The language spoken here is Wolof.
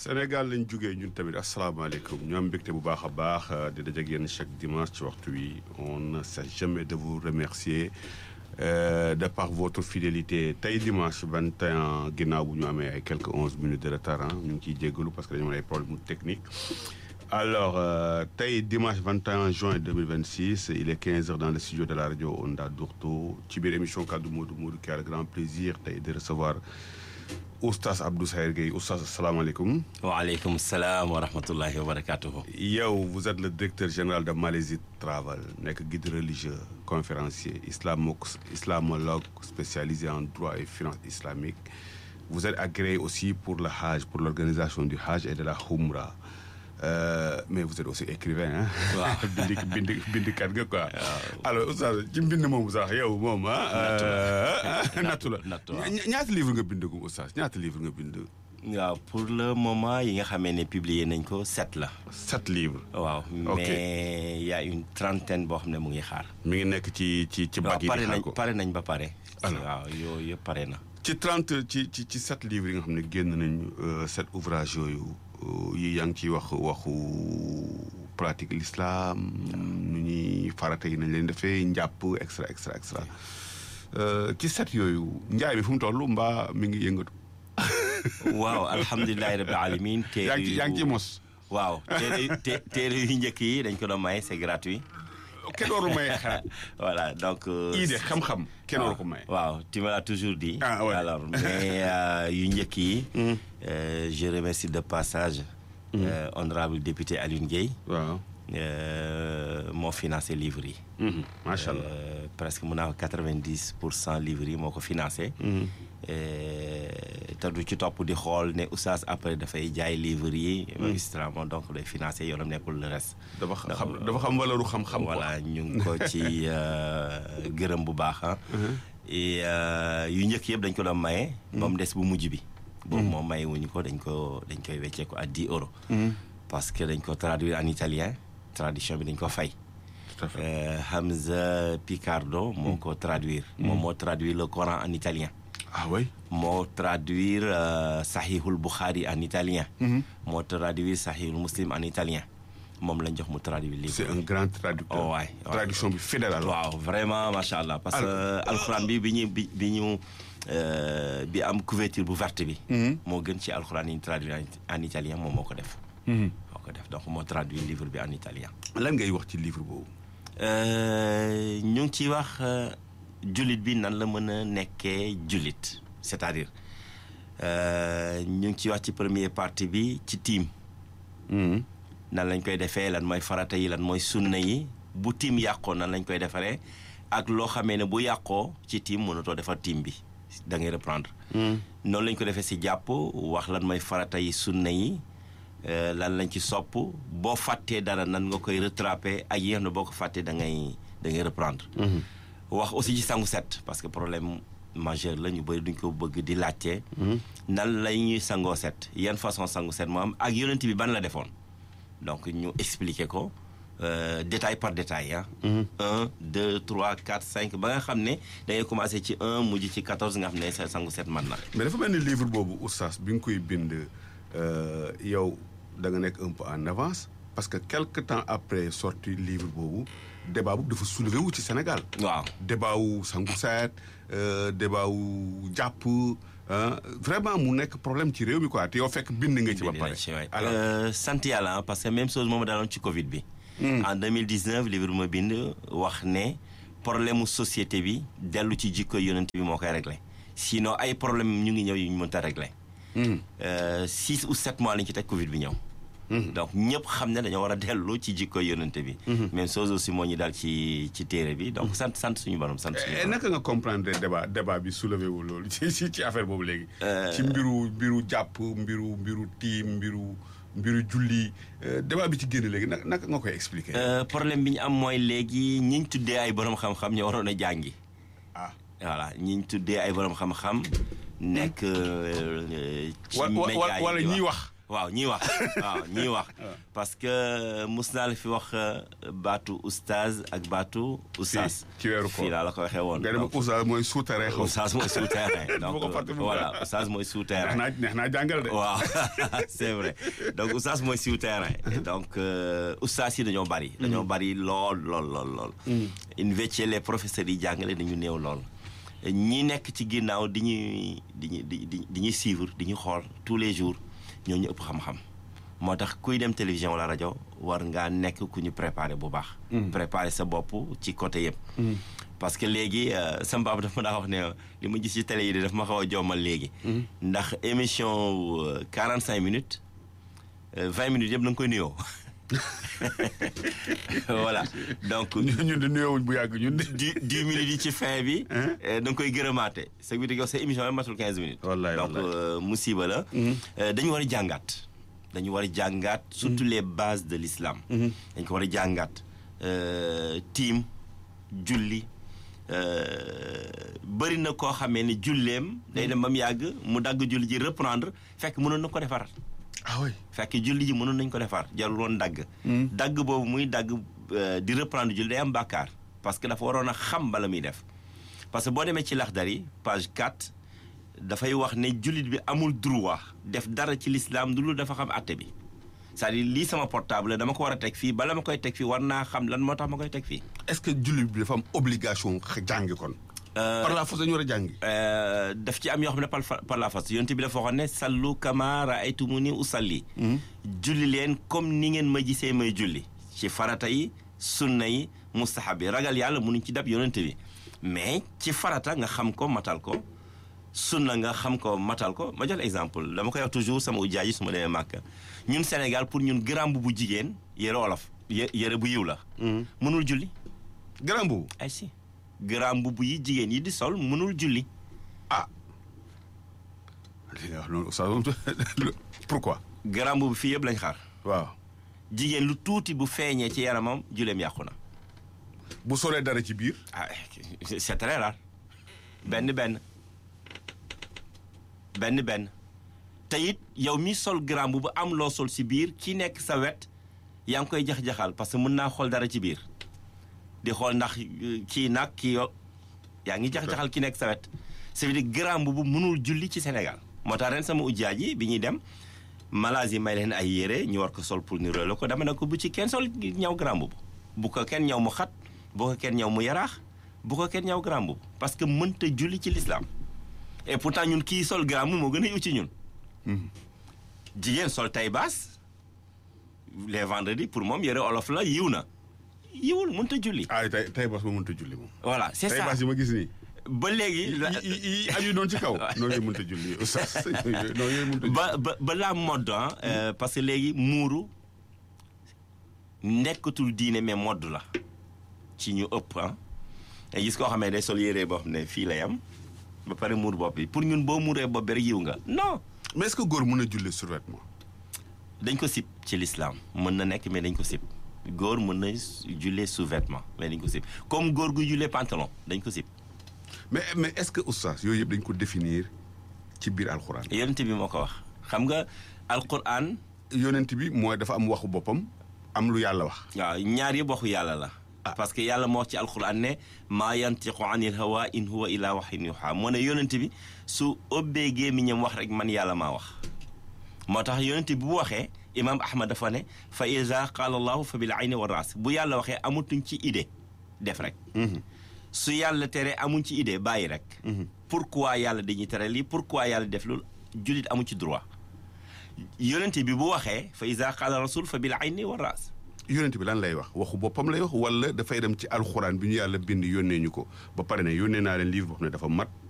Sénégal lañ jógee ñun tamit asalaamaaleykum ñu am mbégte bu baax a baax di dajeek yéen chaque dimanche ci waxtu wi on ne cesse jamais de vous remercier euh, de par votre fidélité tey dimanche 21 ginnaaw bu ñu amee ay quelques onze minutes de retard ñu ngi ciy jéggalu parce que dañu am ay problème technique alors euh, tey dimanche 21 juin 2026 il est 15 heures dans le studio de la radio Onda Dourto ci biir émission kaddu Modou Modou qui a le grand plaisir tey de recevoir oustaz Abdou Sayer Gueye oustaz asalaamaaleykum. waaleykum salaam wa rahmatullahi wa barakatuhu. yow vous êtes le directeur général de Malaisie Travel nekk guide religieux conférencier islamo islamologue spécialisé en droit et finance islamique vous êtes agréé aussi pour le Hajj pour l'organisation du Hajj et de la Umra Euh, mais vous êtes aussi écrivain ah. waaw bind bind bindkat nga quoi. alors oustaz ci mbind moomu sax yow moom ah. nattu la nattu waaw. ñaata livre nga bind ko oustaz ñaata livre nga bind. waaw pour le moment yi nga xamee ne publié nañ ko sept la. sept livres. waaw mais y a une trentaine boo xam ne mu ngi xaar. mi ngi nekk ci ci ci waaw bag yi pare di xaar nañ ko. pare nañ ba pare. Alors. waaw yooyu yëpp pare na. ci trente ci ci ci sept livres yi nga xam ne génn nañ sept ouvrages yooyu euh, yi yaa ngi ciy wax waxu pratique l'islam nu ñuy farata yi nañ leen defee njàpp extra extra extra Euh, ci set yooyu njaay bi fu mu toll mbaa mi ngi yëngatu. waaw alhamdulilahi rabbil alamin téere yaa ngi ci yu yaa ngi ci mos. waaw téere yu té- téere yu njëkk yi dañ ko doon maye c'est gratuit. kenn waru may xalaat. voilà donc. euh, idée xam-xam kenn waru ko may. waaw tu me l'as toujours dit. Ah, ouais. alors mais euh, yu njëkk yi. euh, je remercie de passage. euh, honorable député Alioune Gueye. waaw. euh, moo financé livre yi. Mhm, macha allah. Euh, presque mun naa ko quatre-vingt-dix pour cent livres yi moo ko financé. Euh, te du ci topp di xool ne oustaz après dafay jaay livres yi. magistralement donc day financé yoonam nekkul le reste. dafa xam dafa xam walaru xam-xam. quoi. voilà ñu ngi ko ci euh, gërëm bu baax ah. et euh, yu njëkk yëpp dañ ko doon maye. ba mu des bu mujj bi. boobu moom maye wuñu ko dañ ko dañ koy weccee ko à 10 euros. parce que dañ ko traduire en italien traduction bi dañ ko fay. tout à fait. Euh, Hamza Picardo moo ko traduire. moom moo traduire le Coran en italien. ah oui. moo traduire euh, Sahihul Bukhari en italien. moo traduire Sahihul Muslim en italien moom lañ jox mu traduire livre. c'est un grand traducteur. Oh, waay, waay. traduction bi fidèle alors. waaw vraiment macha allah parce que alxuraan bi bi ñu bi bi ñu euh, bi am couverture bu verte bi. moo gën ci alxuraan yi ñu traduire en en italien moom moo ko def. moo ko def donc moo traduire livre bi en italien. lan ngay wax ci livre boobu. Euh, ñu ngi ciy wax euh, jullit bi nan la mën a nekkee jullit c'est-à-dire euh, ñu ngi ciy wax ci première partie bi ci tiim nan lañ koy defee lan mooy farata yi lan mooy sunna yi bu tiim yàqoo nan lañ koy defaree ak loo xamee ne bu yàqoo ci tiim mënatoo defar tiim bi da ngay reprendre. noonu lañ ko defee si jàpp wax lan mooy farata yi sunna yi euh, lan lañ ci sopp boo fàttee dara nan nga koy rattraper ak yéex na boo ko fàttee da ngay da ngay reprendre. wax aussi ci sangu set parce que problème majeur la ñu bëri duñ ko bëgg di laajte. nan la ñuy sangoo set yan façon sangu set moo am ak yonent bi ban la defoon donc ñu expliquer ko euh, détail par détail ah. un deux trois quatre cinq ba nga xam ne da ngay commencer ci un mujj ci quatorze nga xam ne sa sangu set man na. mais dafa mel ni livre boobu oustaz bi nga koy bind euh, yow da nga nekk un peu en avance parce que quelque temps après sorti livre boobu débat boobu dafa soulevé wu ci Sénégal. waaw débat wu sangu seet euh, débat wu jàpp ah, vraiment mu nekk problème ci réew mi quoi te yow fekk bind nga ci ba pare. alors Euh, sant yàlla ah, parce que même chose moom daaloon ci Covid bi. en 2019 livre ma bind wax ne problème mu société bi dellu ci jikko yonent bi moo koy réglé sinon ay problème ñu ngi ñëw yu ñu mënta réglé. Euh, six ou sept mois lañ ci teg Covid bi ñëw. donc ñëpp xam ne dañoo war a dellu ci jikko yonent bi. même chose aussi moo ñu daal ci ci téere bi donc sant sant suñu borom sant suñu Eh, borom. naka nga comprendre débat débat bi soulevé wu loolu ci ci ci affaire boobu léegi. ci mbiru mbiru jàpp mbiru mbiru tiim mbiru mbiru julli euh, débat bi ci génn léegi naka naka nga koy expliquer. Euh, problème bi ñu am mooy léegi ñi ñu tuddee ay borom xam-xam ñoo waroon a jàngi. ah voilà ñi ñu tuddee ay borom xam-xam nekk euh, ci wa wa média yi wala di ñiy wax. wax. waaw ñiy wax waaw ñiy wax parce que mus naa la fi wax baatu oustaz ak baatu oustaz ci weeru koor fii laa la ko waxee woon nga dem oustaz mooy souterrain xaw oustaz mooy souterrain donc ko fàtte bu voilà baax. oustaz mooy neex souterrain naa neex naa jàngal de waaw c'est vrai donc oustaz mooy souterrain donc euh, oustaz yi dañoo bari dañoo bari lool lool lool lool invece les professeurs yi jàngale dañu néew lool ñi nekk ci ginnaaw di ñuy di ñu di di di ñuy suivre di ñu xool tous les jours ñoo ñu ëpp xam-xam moo tax kuy dem télévision wala rajo war ngaa nekk ku ñu préparé bu baax préparé sa bopp ci côté yëpp parce que léegi euh, sama baab dafa ma daa wax ne li ma gis ci télé yi de daf ma xaw a jommal léegi ndax émission wu 45 minutes euh, 20 minutes yëpp da nga koy nuyoo voilà donc ñun ñun de nuyoowuñ bu yàgg ñun de dix dix minutes yi ci fin bi. Hein? eh, da nga koy gërëmaate. ce qui veut dire que sa émission yi matul quinze minutes. Wallaay, donc wallaay. euh, musiba la. Euh, dañu war a jàngaat. dañu war a jàngaat surtout les bases de l'islam. dañ ko war a jàngaat. Euh, tiim julli euh, bëri na koo xamee ne julleem. day dem ba mu yàgg mu dagg julli ji reprendre fekk mënoon na ko defar. ah oui fekk julli ji mënoon nañ ko defar jarul woon dagg dagg boobu muy dagg euh, di reprendre julli day am bàkkaar parce que dafa waroon a xam bala muy def parce que boo demee ci Laxdari page 4 dafay wax ne jullit bi amul droit def dara ci l'islam du lu dafa xam àtte bi c'est-à-dire lii sama portable la dama ko war a teg fii bala ma koy teg fii war naa xam lan moo tax ma koy teg fii est-ce que jullit bi dafa am obligation xa- jàngi kon par la force dañu war a jàngi Euh, daf ci am yoo xam ne par par la force yonent bi dafa waxoon ne sallu kama raaytumuni usalli julli leen comme ni ngeen ma gisee may julli ci farata yi sunna yi mustahab yi ragal yàlla mënuñ ci dab yonent bi mais ci farata nga xam ko matal ko sunna nga xam ko matal ko ma jox la exemple dama koy wax toujours sama ujaa yi su ma demee Màkka ñun Sénégal pour ñun grand bu bu jigéen yëre olof yë- yëre bu yiw la mënul julli grand boobu ay si grand mbubb yi jigéen yi di sol mënul julli ah li nga wax noonu oustaz moom pourquoi grand mbubb fii yëpp lañ xaar waaw jigéen lu tuuti bu feeñee ci yaramam juleem yàqu na bu solee dara ci biir ah c'est très rare benn benn benn benn te it yow mi sol grand mbubb am loo sol si biir ki nekk sa wet yaa ngi koy jax-jaxal parce que mën naa xool dara ci biir di xool ndax euh, kii nag kii yo yaa ngi jax-jaxal ki nekk sa wet ça veut dire grand mbubb mënul julli ci Sénégal moo tax ren sama ujjaaj yi bi ñuy dem Malaisie may leen ay yére ñu war ko sol pour ni la ko dama ne ko bu ci kenn sol ñaw grand mbubb bu ko kenn ñaw mu xat bu ko kenn ñaw mu yaraax bu ko kenn ñaw grand mbubb parce que mënta julli ci l'islam et pourtant ñun kii sol grand mbubb moo gën a yiw ci ñun jigéen sol tay baas les vendredis pour moom yére olof la yiw na yiwul mënta julli ah tey tey bas ma mënta julli moom voilà c'est tey ça bas yi ma gis nii ba léegi la- yi yi yi aju noonu ci kaw noonu yooyu mënta julli oustaz noonu yooyu mënta julli ba ba ba la mode ah euh, parce que léegi muuru nekkatul diine mais mode la ci ñu ëpp ah te gis koo xam ne day sol yére boo xam ne fii lay am ba pare muur bopp bi pour ñun boo muuree bopp bi rek yiw nga non mais est-ce que góor mën a julli survêtement dañ ko sib ci l'islam mën na nekk mais dañ ko sib góor mën na jullee sous-vêtement mais dañ ko sib comme góor gu jullee pantalon dañ ko sib mais mais est-ce que oustaz yooyu yëpp dañ ko définir ci biir alxuraan yonent bi moo ko wax xam nga alquran yonent bi mooy dafa am waxu boppam am lu yàlla wax waaw ñaar yëpp waxu yàlla la parce que yàlla moo wax ci alquran ne maa yantiqu anil hawa in huwa illa waxyin yuha moo ne yonent bi su ëbbee gémmiñam wax rek man yàlla maa wax moo tax yonent bi bu waxee imam ahmad dafa ne fa iza qaala allahu fa bil ayni wa ras bu yàlla waxee amatuñ ci idée def rek su yàlla tere amuñ ci idée bàyyi rek pourquoi yàlla dañuy tere lii pourquoi yàlla def loolu jullit amu ci droit yonent bi bu waxee fa iza qaala rasul fa bil ayni wa ras yonent bi lan lay wax waxu boppam lay wax wala dafay dem ci alxuraan bi ñu yàlla bind yónnee ñu ko ba pare ne yónnee naa leen livre boo xam ne dafa mat